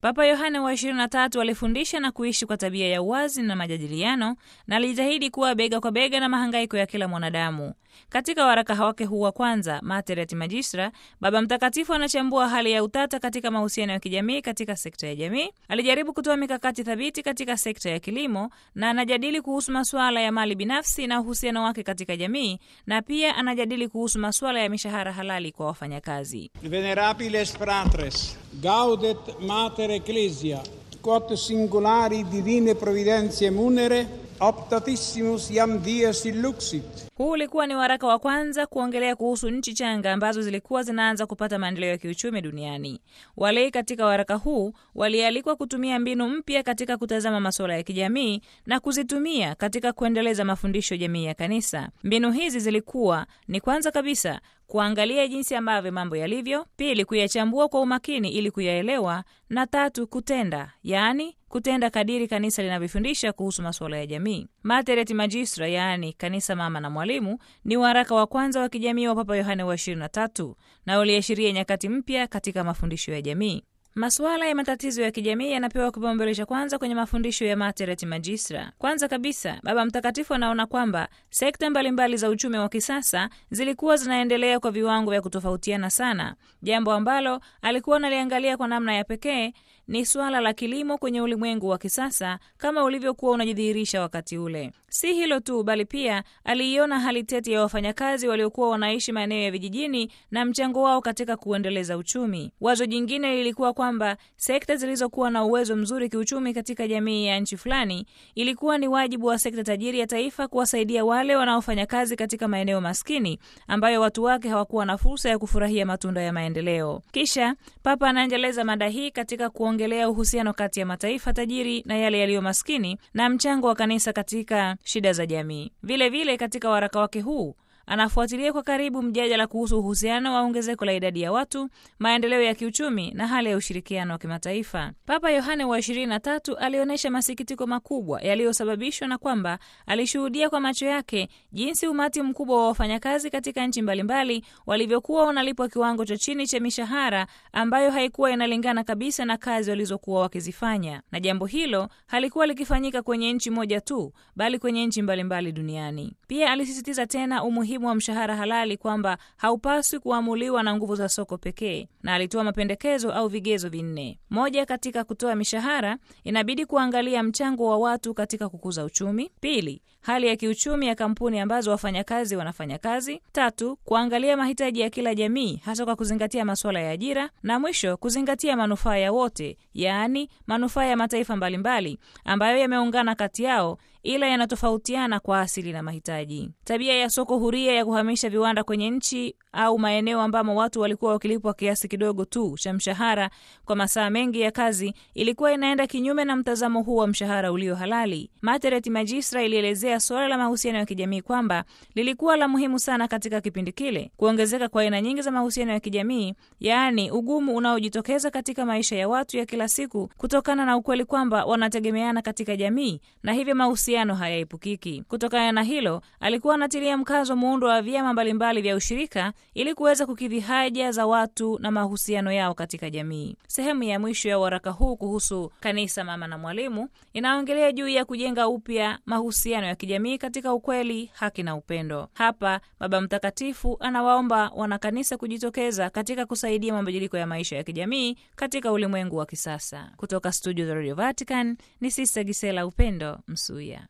Papa Yohane wa 23 alifundisha na kuishi kwa tabia ya uwazi na majadiliano na alijitahidi kuwa bega kwa bega na mahangaiko ya kila mwanadamu. Katika waraka wake huu wa kwanza Mater et Magistra, Baba Mtakatifu anachambua hali ya utata katika mahusiano ya kijamii katika sekta ya jamii. Alijaribu kutoa mikakati thabiti katika sekta ya kilimo na anajadili kuhusu masuala ya mali binafsi na uhusiano wake katika jamii, na pia anajadili kuhusu masuala ya mishahara halali kwa wafanyakazi. Venerabiles fratres, gaudet mater ecclesia, quod singulari divine providentiae munere, optatissimus iam dies illuxit. Huu ulikuwa ni waraka wa kwanza kuongelea kuhusu nchi changa ambazo zilikuwa zinaanza kupata maendeleo ya kiuchumi duniani. Walei katika waraka huu walialikwa kutumia mbinu mpya katika kutazama masuala ya kijamii na kuzitumia katika kuendeleza mafundisho jamii ya kanisa. Mbinu hizi zilikuwa ni kwanza kabisa kuangalia jinsi ambavyo mambo yalivyo, pili kuyachambua kwa umakini ili kuyaelewa, na tatu kutenda, yaani kutenda kadiri kanisa linavyofundisha kuhusu masuala ya jamii. Mater et Magistra, yaani kanisa mama na mwalimu, ni waraka wa kwanza wa kijamii wa Papa Yohane wa 23 na uliashiria nyakati mpya katika mafundisho ya jamii. Masuala ya matatizo ya kijamii yanapewa kipaumbele cha kwanza kwenye mafundisho ya Mater et Magistra. Kwanza kabisa, Baba Mtakatifu anaona kwamba sekta mbalimbali za uchumi wa kisasa zilikuwa zinaendelea kwa viwango vya kutofautiana sana. Jambo ambalo alikuwa analiangalia kwa namna ya pekee ni suala la kilimo kwenye ulimwengu wa kisasa kama ulivyokuwa unajidhihirisha wakati ule. Si hilo tu, bali pia aliiona hali tete ya wafanyakazi waliokuwa wanaishi maeneo ya vijijini na mchango wao katika kuendeleza uchumi. Wazo jingine lilikuwa kwamba sekta zilizokuwa na uwezo mzuri kiuchumi katika jamii ya nchi fulani, ilikuwa ni wajibu wa sekta tajiri ya taifa kuwasaidia wale wanaofanya kazi katika maeneo maskini ambayo watu wake hawakuwa na fursa ya kufurahia matunda ya maendeleo. Kisha Papa anaendeleza mada hii katika kuongelea uhusiano kati ya mataifa tajiri na yale yaliyo maskini na mchango wa kanisa katika shida za jamii. Vile vile katika waraka wake huu anafuatilia kwa karibu mjadala kuhusu uhusiano wa ongezeko la idadi ya watu, maendeleo ya kiuchumi na hali ya ushirikiano wa kimataifa. Papa Yohane wa 23 alionyesha masikitiko makubwa yaliyosababishwa na kwamba alishuhudia kwa macho yake jinsi umati mkubwa wa wafanyakazi katika nchi mbalimbali walivyokuwa wanalipwa kiwango cha chini cha mishahara ambayo haikuwa inalingana kabisa na kazi walizokuwa wakizifanya, na jambo hilo halikuwa likifanyika kwenye nchi moja tu, bali kwenye nchi mbalimbali duniani. Pia alisisitiza tena umuhimu wa mshahara halali kwamba haupaswi kuamuliwa na nguvu za soko pekee, na alitoa mapendekezo au vigezo vinne. Moja, katika kutoa mishahara inabidi kuangalia mchango wa watu katika kukuza uchumi. Pili, hali ya kiuchumi ya kampuni ambazo wafanyakazi wanafanya kazi. Tatu, kuangalia mahitaji ya kila jamii, hasa kwa kuzingatia masuala ya ajira, na mwisho kuzingatia manufaa ya wote, yaani manufaa ya mataifa mbalimbali ambayo yameungana kati yao ila yanatofautiana kwa asili na mahitaji. Tabia ya soko huria ya kuhamisha viwanda kwenye nchi au maeneo ambamo watu walikuwa wakilipwa kiasi kidogo tu cha mshahara kwa masaa mengi ya kazi ilikuwa inaenda kinyume na mtazamo huu wa mshahara ulio halali. Mater et Magistra ilielezea suala la mahusiano ya kijamii kwamba lilikuwa la muhimu sana katika kipindi kile. Kuongezeka kwa aina nyingi za mahusiano ya kijamii, yaani ugumu unaojitokeza katika maisha ya watu ya kila siku kutokana na ukweli kwamba wanategemeana katika jamii na hivyo mahusiano hayaepukiki. Kutokana na hilo, alikuwa anatilia mkazo muundo wa vyama mbalimbali vya ushirika ili kuweza kukidhi haja za watu na mahusiano yao katika jamii. Sehemu ya mwisho ya waraka huu kuhusu kanisa mama na mwalimu inaongelea juu ya kujenga upya mahusiano ya kijamii katika ukweli, haki na upendo. Hapa Baba Mtakatifu anawaomba wanakanisa kujitokeza katika kusaidia mabadiliko ya maisha ya kijamii katika ulimwengu wa kisasa. Kutoka studio za Radio Vatican ni Sista Gisela Upendo Msuya.